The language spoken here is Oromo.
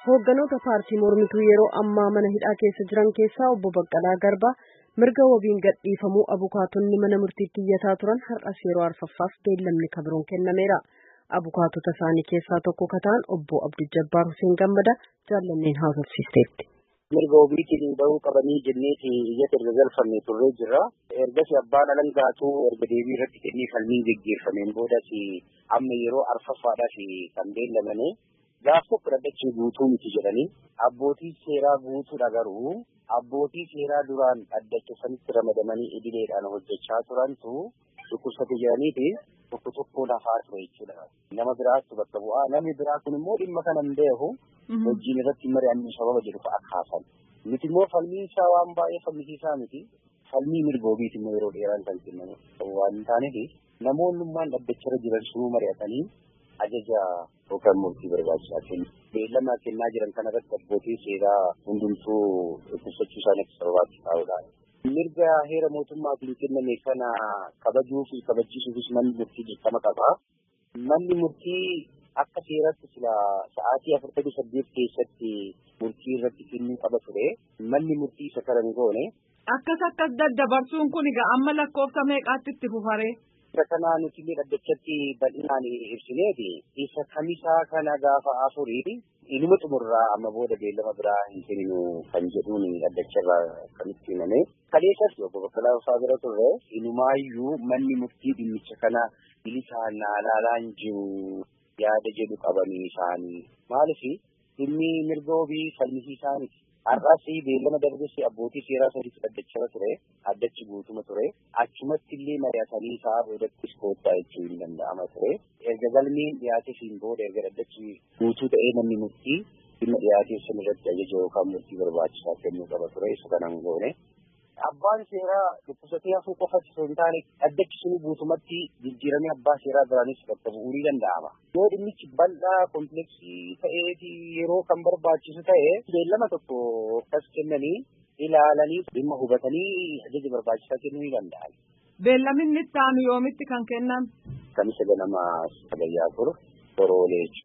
Hoogganoota paartii mormituu yeroo ammaa mana hidhaa keessa jiran keessaa obbo Baqqalaa Garbaa mirga wabiin gadhiifamuu abukaatonni mana murtiitti iyyataa turan har'as yeroo arfaffaaf beellamni kabiroon kennameera. Abukaatota isaanii keessaa tokko kataan obbo Abdul Jabbaar Hussein Gammada jaallanneen haasofsiisteetti. mirga ofiitiin bahuu qabanii jenneeti iyyata erga galfanne turree jirra. Ergas abbaan alangaatu erga deebii irratti kennee falmiin geggeeffameen boodas amma yeroo arfaffaadhaaf kan beellamane gaaf tokko dhaddachi guutuu miti jedhanii abbootii seeraa guutuudha garuu abbootii seeraa duraan dhaddacha sanitti ramadamanii idileedhaan hojjechaa turantu dhukkubsate jedhaniiti tokko tokko lafaa ture jechuudha. Nama biraatu bakka bu'aa namni biraa kun immoo dhimma kana hin beeku hojiin irratti mari'annuu sababa jedhu fa'a kaasan. Nuti immoo falmiin isaa waan baay'ee falmisiisaa miti. Falmii mirga ofiiti immoo yeroo dheeraan kan kennamu waan hin taaneef namoonnummaan dhaddacharra jiran sunuu mari'atanii ajaja yookaan murtii barbaachisaa kennu. Beellama kennaa jiran kanarratti abbootiin seeraa hundumtuu dhukkubsachuu isaaniif barbaachisaadha. Mirga heera mootummaatiin kenname kana kabajuu fi kabachiisuufis manni murtii dirqama qaba. Manni murtii akka seeratti sila sa'aatii afurtamii saddeet keessatti murtii irratti kennuu qaba ture. Manni murtii isa kana hin goone. Akkas akkas daddabarsuun kun egaa amma lakkoofsa meeqaatti itti fufaree? Isa kanaa nuti illee dhaddachatti bal'inaan ibsineeti. Isa kamisaa kana gaafa afurii inuma xumurraa amma booda beellama biraa hin kenninu kan jedhuun dhaddacharraa kan itti himame. Kaleessas obbo Baqqalaa Ufaa bira turre inumaayyuu manni murtii dhimmicha kana bilisaan ilaalaan jiru yaada jedhu qabanii isaanii. Maaliif dhimmi mirga obii falmisiisaa miti. Har'as beellama darbessi abbootii seeraa sadiitu dhaddacharra ture. Addachi guutuma ture. Achumatti illee mari'atanii isaa boodatti koottaa jechuu hin danda'ama ture. Erga galmeen dhiyaatee siin booda erga dhaddachi guutuu ta'ee namni murtii dhimma dhiyaatee sun irratti ajaja yookaan murtii barbaachisaa kennuu qaba ture. Isa kanan goone. Abbaan seeraa dhukkubsatee hafuu qofatti osoo hin taane dhaddachi sun guutumatti jijjiiramee abbaa seeraa biraanis bakka bu'uu ni danda'ama. Yoo dhimmichi bal'aa kompleksii ta'ee fi yeroo kan barbaachisu ta'e beellama tokko akkas kennanii ilaalanii dhimma hubatanii ajaja barbaachisaa kennuu ni danda'an. Beellamni itti aanu yoomitti kan kennan? Kamisa ganama sagayyaa turu boroolee